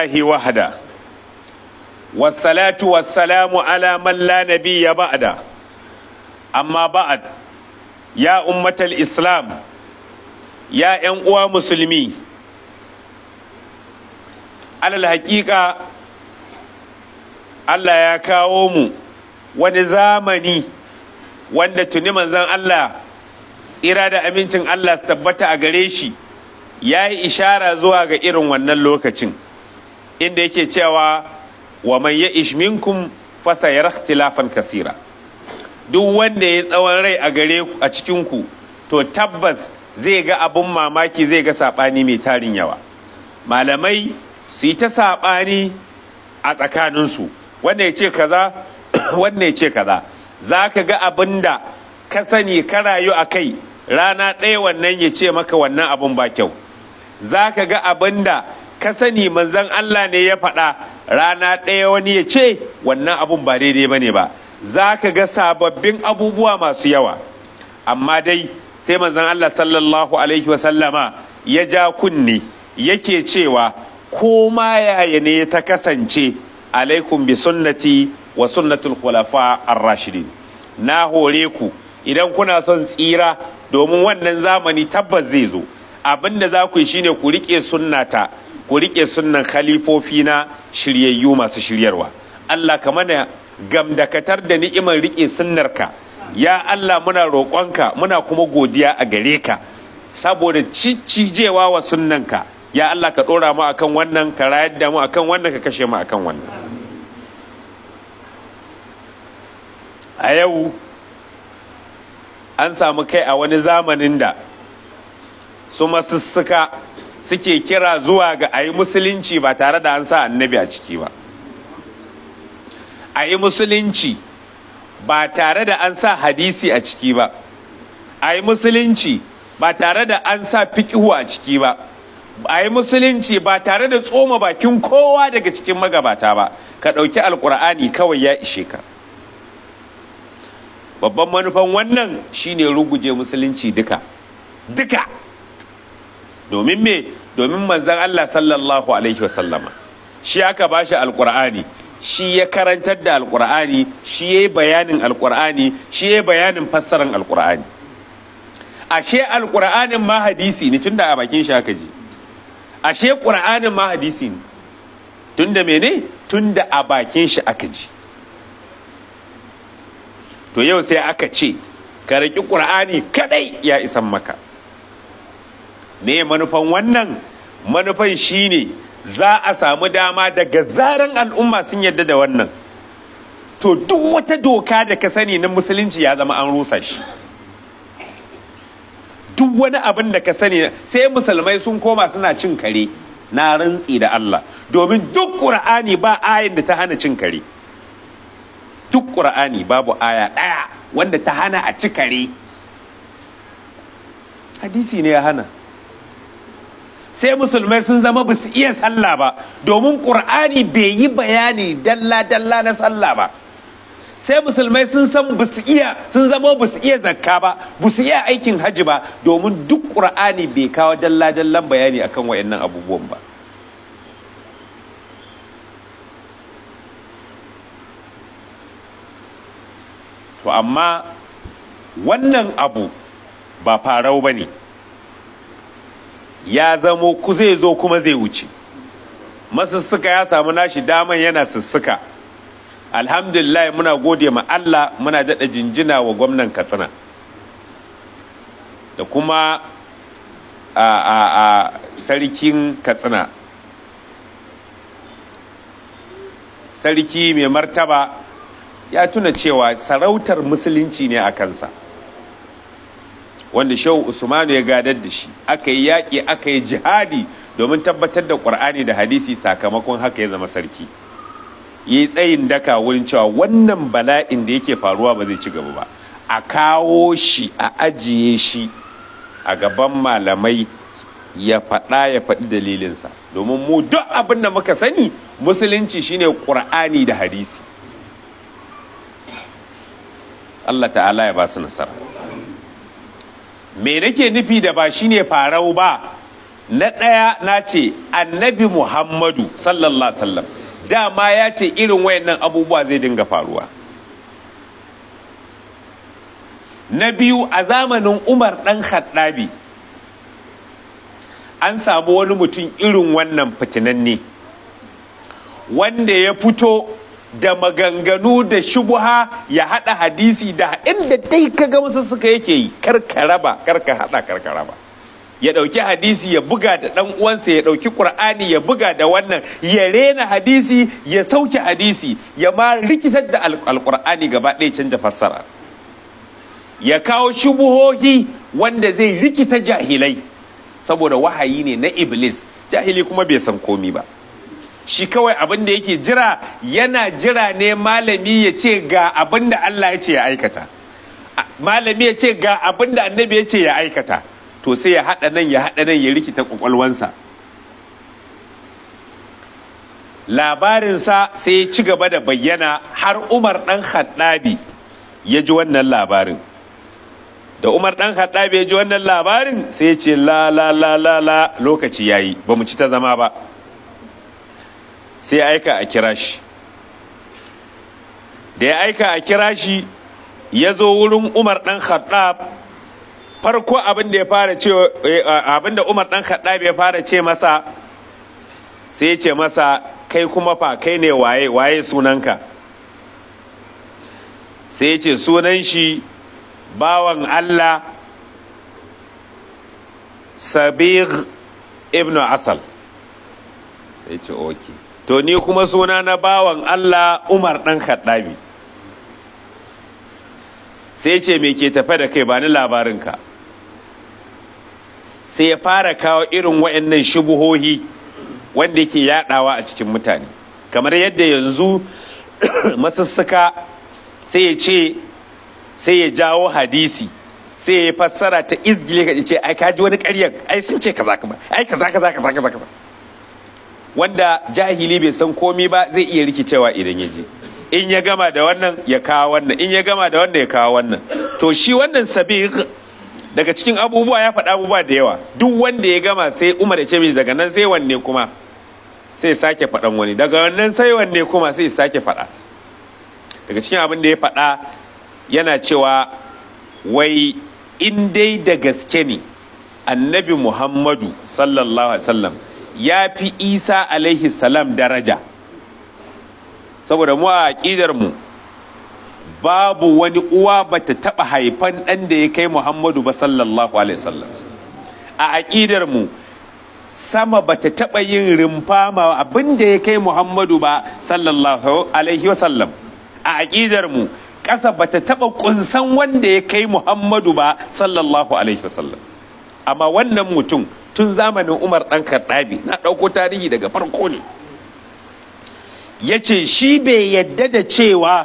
لله وحده والصلاة والسلام على من لا نبي بعده أما بعد يا أمة الإسلام يا أنقوى مسلمي على الحقيقة Allah ya kawo mu wani zamani wanda tuni manzon Allah tsira da amincin Allah su tabbata a gare shi ya yi ishara zuwa ga irin wannan lokacin inda yake cewa wa man ya ishminkum fasa ya ikhtilafan kasira duk wanda ya tsawon rai a gare a cikinku to tabbas zai ga abun mamaki zai ga saɓani mai tarin yawa malamai su yi ta saɓani a tsakaninsu wanda ya ce kaza wanda ya ce kaza za ka ga abin da ka sani ka rayu a kai rana ɗaya wannan ya ce maka wannan abin ba kyau za ka ga abin da ka sani manzan Allah ne ya faɗa rana ɗaya wani ya ce wannan abin ba daidai ba ne ba za ka ga sababbin abubuwa masu yawa amma dai sai manzan Allah sallallahu alaihi wasallama ya ja kunne yake cewa ko ma yaya ne ta kasance alaikum bi sunnati wa sunnatul khulafa ar-rashidin na hore ku idan kuna son tsira domin wannan zamani tabbas zai zo abinda za ku yi shine ku rike sunnata ku rike sunnan khalifofi na shiryayyu masu shiryarwa Allah ka mana gamdakatar da ni'imar rike sunnarka ya Allah muna roƙonka muna kuma godiya a gare ka saboda ciccijewa wa sunnanka ya Allah ka ɗora mu akan wannan ka rayar da mu akan wannan ka kashe mu akan wannan a yau an samu kai a wani zamanin da su masussuka suke kira zuwa ga a yi musulunci ba tare da an sa annabi a ciki ba a yi musulunci ba tare da an sa hadisi a ciki ba a yi musulunci ba tare da an sa fikihu a ciki ba a yi musulunci ba tare da tsoma bakin kowa daga cikin magabata ba ka ɗauki alkur'ani kawai ya ishe ka babban manufan wannan shine ruguje musulunci duka duka domin me domin manzan Allah sallallahu alaihi wasallama shi aka bashi alkur'ani shi ya karantar da alkur'ani shi ya yi bayanin alkur'ani shi ya yi bayanin fassarar alkur'ani ashe alkur'anin ma hadisi ne tunda a bakin shi aka ji ashe ƙur'anin ma hadisi ne tunda mene tunda a bakin shi aka ji to yau sai aka ce ka riƙi ƙur'ani kadai ya isan maka me manufan wannan manufan shine za a samu dama daga zaran al'umma sun yadda da wannan to duk wata doka da ka sani na musulunci ya zama an rusa shi duk wani abin da ka sani sai musulmai sun koma suna cin kare na rantsi da Allah domin duk ƙur'ani ba ayin da ta hana cin kare duk ƙur'ani babu aya ɗaya wanda ta hana a ci kare hadisi ne ya hana sai musulmai sun zama ba su iya sallah ba domin ƙur'ani bai yi bayani dalla-dalla na sallah ba sai musulmai sun san ba su iya sun zama ba su iya zakka ba ba su iya aikin hajji ba domin duk ƙur'ani bai kawo dalla-dallan bayani akan wayannan abubuwan ba to amma wannan abu ba farau ba ne ya zamo ku zai zo kuma zai wuce masussuka ya samu nashi daman yana sussuka alhamdulillah muna gode ma Allah muna daɗa jinjina wa gwamnan katsina da kuma a, a, a sarkin katsina sarki mai martaba ya tuna cewa sarautar musulunci ne a kansa wanda shehu usmanu ya gadar da shi aka yi yaƙi aka yi jihadi domin tabbatar da ƙur'ani da hadisi sakamakon haka ya zama sarki ya yi tsayin daka wurin cewa wannan bala'in da yake faruwa ba zai ci gaba ba a kawo shi a ajiye shi a gaban malamai ya faɗa ya faɗi dalilinsa domin mu duk abin da muka sani musulunci shine ƙur'ani da hadisi Allah ta'ala ya ba su nasara me nake nufi da ba shine farau ba na ɗaya na ce annabi muhammadu sallallahu sallam dama ya ce irin wayannan abubuwa zai dinga faruwa na biyu a zamanin umar ɗan haddabi an samu wani mutum irin wannan fitinanne wanda ya fito da maganganu da shubuha ya haɗa hadisi da inda dai kaga wasu suka yake yi karka raba karka haɗa karka raba ya ɗauki hadisi ya buga da ɗan uwansa ya ɗauki ƙur'ani ya buga da wannan ya rena hadisi ya sauke hadisi ya ma rikitar da alƙur'ani gaba ɗaya canja fassara ya kawo shubuhohi wanda zai rikita jahilai saboda wahayi ne na iblis jahili kuma bai san komi ba shi kawai abin da yake jira yana jira ne malami ya ce ga abin da Allah ya ce ya aikata malami ya ce ga abin da annabi ya ce ya aikata to sai ya haɗa nan ya haɗa nan ya rikita ƙwaƙwalwansa labarinsa sai ya ci gaba da bayyana har umar ɗan haɗabi ya ji wannan labarin da umar ɗan haɗabi ya ji wannan labarin sai ya ce la la la la la lokaci yayi ba mu ci ta zama ba sai ya aika a kira shi da ya aika a kira shi ya zo wurin umar ɗan haɗab farko abin da ya fara ce abin da umar ɗan haɗab ya fara ce masa sai ya ce masa kai kuma fa kai ne waye waye sunanka sai ya ce sunan shi bawan allah sabir ibn asal ya ce okay to ni kuma suna na bawan Allah Umar ɗan Khattabi sai ce me ke tafe da kai ba ni labarinka sai ya fara kawo irin wa'annan shubuhohi wanda yake yadawa a cikin mutane kamar yadda yanzu masussuka sai ya ce sai ya jawo hadisi sai ya fassara ta izgile ka ce ai kaji wani ƙaryar ai sun ce kaza kuma ai kaza kaza kaza kaza kaza wanda jahili bai san komi ba zai iya rikicewa idan ya je in ya gama da wannan ya kawo wannan in ya gama da wannan ya kawo wannan to shi wannan sabiq daga cikin abubuwa ya faɗa abubuwa da yawa duk wanda ya gama sai umar ya ce mai daga nan sai wanne kuma sai sake faɗan wani daga wannan sai wanne kuma sai sake faɗa daga cikin abin da ya faɗa yana cewa wai in dai da gaske ne annabi muhammadu sallallahu alaihi wasallam ya fi isa alaihi salam daraja saboda mu a aƙidar mu babu wani uwa bata taɓa haifan ɗan da ya kai muhammadu ba sallallahu alaihi wasallam a aƙidar mu sama bata taɓa yin rumfa ma abin da ya kai muhammadu ba sallallahu alaihi wasallam a aƙidar mu ƙasa bata taɓa ƙunsan wanda ya kai muhammadu ba sallallahu alaihi wasallam amma wannan mutum tun zamanin umar ɗan karɗabi na ɗauko tarihi daga farko ne ya ce shi bai yadda da cewa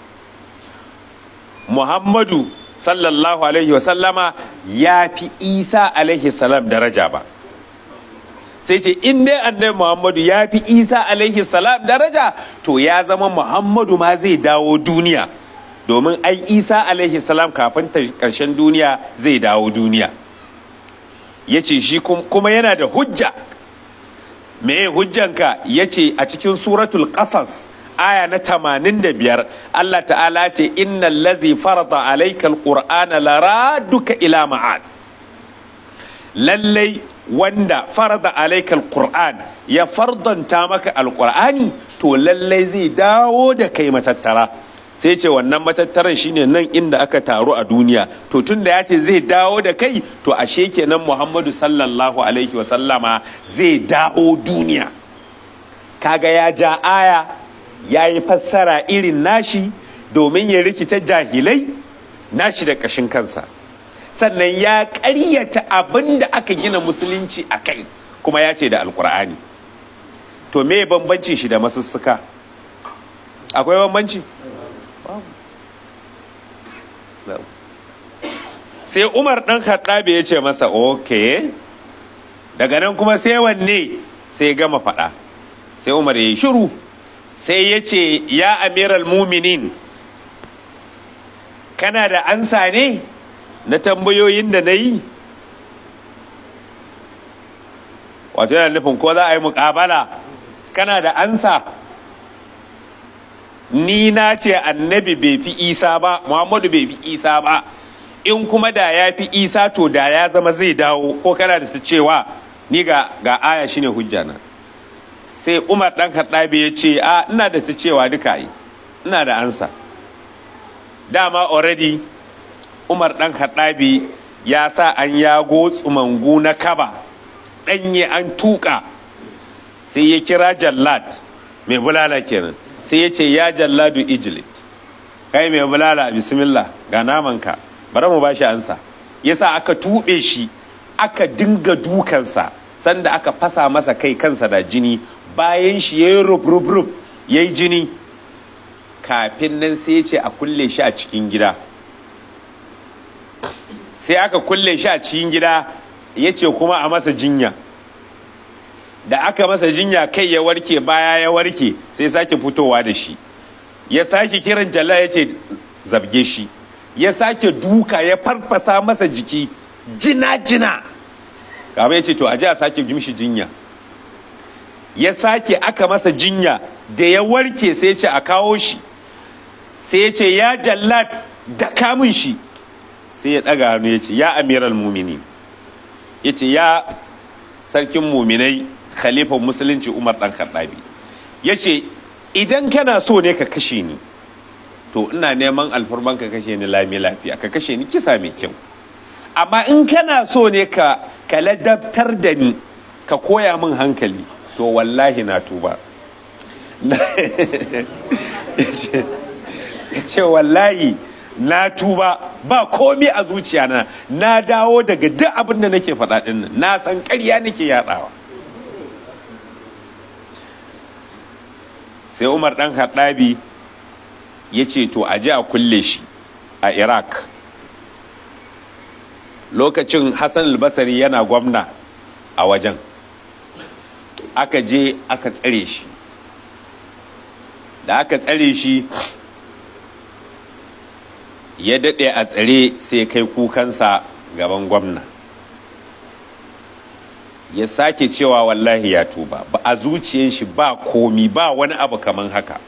muhammadu sallallahu alaihi wasallama ya fi isa alaihi salam daraja ba sai ce in dai annabi muhammadu ya fi isa alaihi salam daraja to ya zama muhammadu ma zai dawo duniya domin ai isa alaihi salam kafin ƙarshen duniya zai dawo duniya ya ce shi kuma yana da hujja me hujjanka ya ce a cikin suratul qasas aya na tamanin da biyar Allah ta'ala ce innal lazi farada alaikal qur'ana laraduka ila ma'ad lallai wanda farada alaikal qur'an ya fardanta maka alqur'ani to lallai zai dawo da kai matattara sai ce wannan matattaran shine nan inda aka taru a duniya to tun da ya ce zai dawo da kai to ashe kenan muhammadu sallallahu alaihi wasallama zai dawo duniya kaga ya ja aya ya yi fassara irin nashi domin ya rikita jahilai nashi da ƙashin kansa sannan ya ƙaryata abin da aka gina musulunci a kai kuma ya ce da alkur'ani to me bambancin shi da masussuka akwai bambanci sai umar ɗan haɗabe ya ce masa ok daga nan kuma sai wanne sai gama faɗa sai umar ya yi shiru sai ya ce ya amiral muminin kana da ansa ne na tambayoyin da na yi wato yana nufin ko za a yi muƙabala kana da ansa ni na ce annabi bai fi isa ba muhammadu bai fi isa ba in kuma da ya fi isa to da ya zama zai dawo ko kana da ta cewa ni ga ga aya shine hujja na sai umar dan kaddabi ya ce a ina da ta cewa duka yi ina da ansa dama already umar dan kaddabi ya sa an yago tsumangu na kaba ɗanye an tuka sai ya kira jallad mai bulala kenan sai ya ce ya jalladu ijlit kai mai bulala bismillah ga namanka bari mu bashi ansa yasa aka tuɓe shi aka dinga dukansa sanda aka fasa masa kai kansa da jini bayan shi ya yi rub-rub-rub ya yi jini kafin nan sai ya ce a kulle shi a cikin gida sai aka kulle shi a cikin gida ya ce kuma a masa jinya da aka masa jinya kai ya warke baya ya warke sai sake fitowa da shi ya sake kiran jalla ya ce zabge shi ya sake duka ya farfasa masa jiki jina-jina kama ya ce to aje a sake jimshi jinya ya sake aka masa jinya da ya warke sai ya ce a kawo shi sai ya ce ya jallat da kamun shi sai ya ɗaga hannu ya ce ya amiral mumini ya ce ya sarkin muminai khalifan musulunci umar ɗan khattabi ya ce idan kana so ne ka kashe ni to ina neman alfarman ka kashe ni lami lafiya ka kashe ni kisa mai kyau amma in kana so ne ka ka ladabtar da ni ka koya min hankali to wallahi na tuba ya ce wallahi na tuba ba komi a zuciya na na dawo daga duk abin da nake faɗa ɗin nan na san ƙarya nake yaɗawa sai umar ɗan haɗabi ya ce to a ji a kulle shi a iraq lokacin hassan albasari yana gwamna a wajen aka je aka tsare shi da aka tsare shi ya daɗe a tsare sai kai kukansa gaban gwamna ya sake cewa wallahi ya tuba ba a zuciyan shi ba komi ba wani abu kaman haka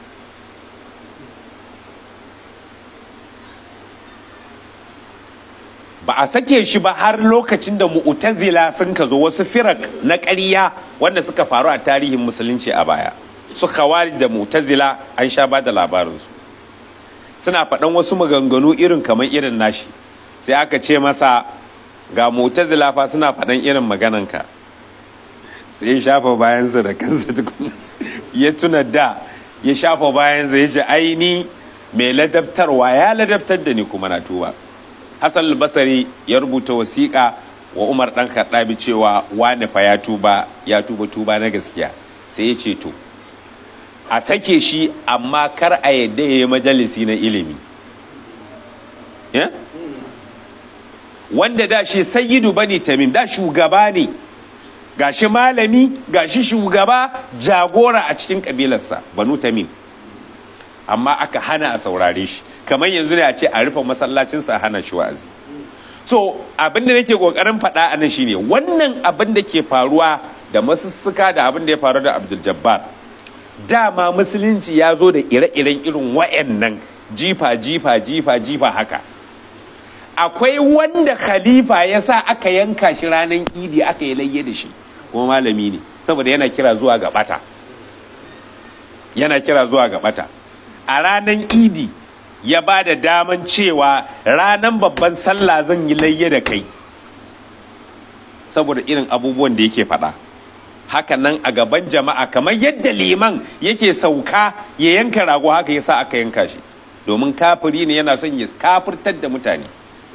ba a sake shi ba har lokacin da mu'tazila sun ka zo wasu firak na ƙarya wanda suka faru a tarihin musulunci a baya su khawarij da mu'tazila an sha ba da labarinsu suna faɗan wasu maganganu irin kamar irin nashi sai aka ce masa ga mu'tazila fa suna faɗan irin magananka sai ya shafa bayansa da kansa tukun ya tuna da ya shafa bayansa ya ce aini mai ladabtarwa ya ladabtar da ni kuma na tuba hassan basari ya rubuta wasiƙa wa umar ɗan kaɗabi cewa wane fa ya tuba ya tuba tuba na gaskiya sai ya ce to a sake shi amma kar a yadda ya yi majalisi na ilimi wanda da shi sayyidu bani tamim da shugaba ne gashi malami gashi shugaba jagora a cikin kabilarsa banu tamim amma aka hana a saurare shi kamar yanzu ne a ce a rufe masallacinsa a hana shi wa'azi so abin da nake kokarin faɗa a nan shine wannan abin da ke faruwa da masussuka da abin da ya faru da abdul jabbar dama musulunci ya zo da ire-iren irin wa'annan jifa jifa jifa jifa haka akwai wanda khalifa ya sa aka yanka shi ranar idi aka yi layye da shi kuma malami ne saboda yana kira zuwa ga bata yana kira zuwa ga bata a ranar idi ya ba da daman cewa ranar babban sallah zan yi layye da kai saboda irin abubuwan da yake faɗa haka nan a gaban jama'a kamar yadda liman yake sauka ya yanka rago haka ya sa aka yanka shi domin kafiri ne yana son ya kafirtar da mutane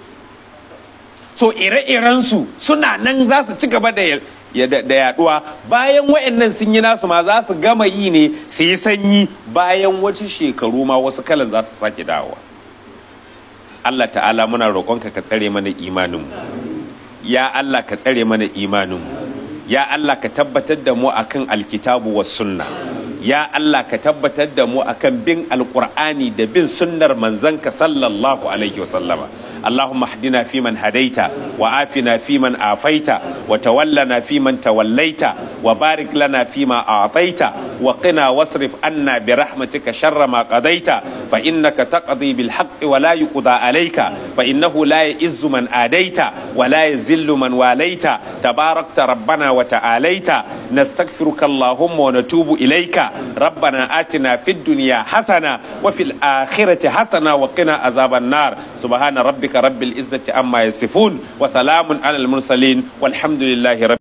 so ire-irensu suna nan za su ci gaba da yaduwa bayan wa'annan sun yi nasu ma za su gama yi ne su yi sanyi bayan wasu shekaru ma wasu kalan za su sake dawowa Allah ta'ala muna roƙonka ka tsare mana imaninmu ya Allah ka tsare mana imaninmu ya Allah ka tabbatar da mu akan alkitabu was sunna ya Allah ka tabbatar da mu akan bin alqur'ani da bin sunnar manzanka sallallahu alaihi wasallama اللهم اهدنا فيمن هديت وعافنا فيمن عافيت وتولنا فيمن توليت وبارك لنا فيما أعطيت وقنا واصرف عنا برحمتك شر ما قضيت فإنك تقضي بالحق ولا يقضى عليك فإنه لا يئز من آديت ولا يزل من واليت تباركت ربنا وتعاليت نستغفرك اللهم ونتوب إليك ربنا آتنا في الدنيا حسنة وفي الآخرة حسنة وقنا عذاب النار سبحان ربك رب العزة عما يصفون وسلام على المرسلين والحمد لله رب